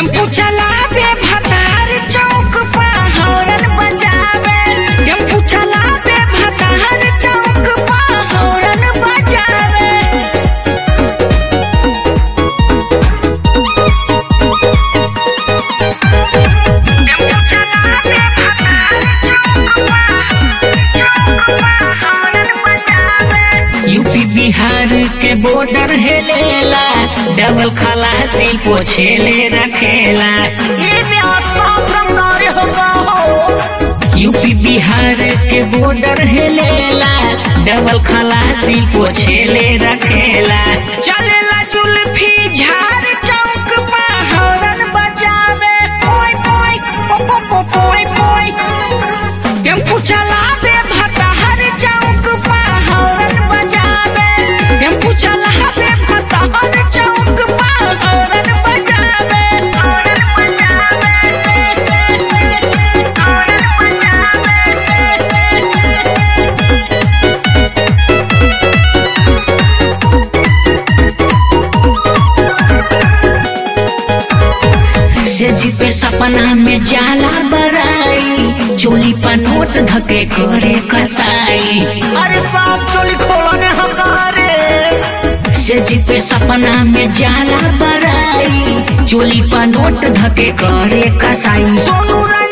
tempo चलावे भतार चौक पा हौरन बजावे टेम्पू चलावे भतार चौक पा हौरन बजावे टेम्पू चलावे भतार चौक पा चौक पा हौरन बजावे यूपी बिहार के बॉर्डर हेलेला डबल खलासी पोछेले रखेला ये ब्याह साफ रंगारे होगा हो यूपी बिहार के बॉर्डर हेलेला डबल खलासी पोछेले रखेला चलेला जुल्फी झाड़ चौक पा हौरन बजावे पोय पोय पो पो पो पोय पोय टेम्पू चलावे भताहर चौक पा हौरन बजावे टेम्पू चलावे भताहर चौक पा हौरन बजावे हौरन बजावे हौरन बजावे से पे सपना में जाला बराई चोली पर नोट धके करे कसाई अरे साफ चोली खोलने हमारे से पे सपना में जाला बराई चोली पर नोट धके करे कसाई सोनू राय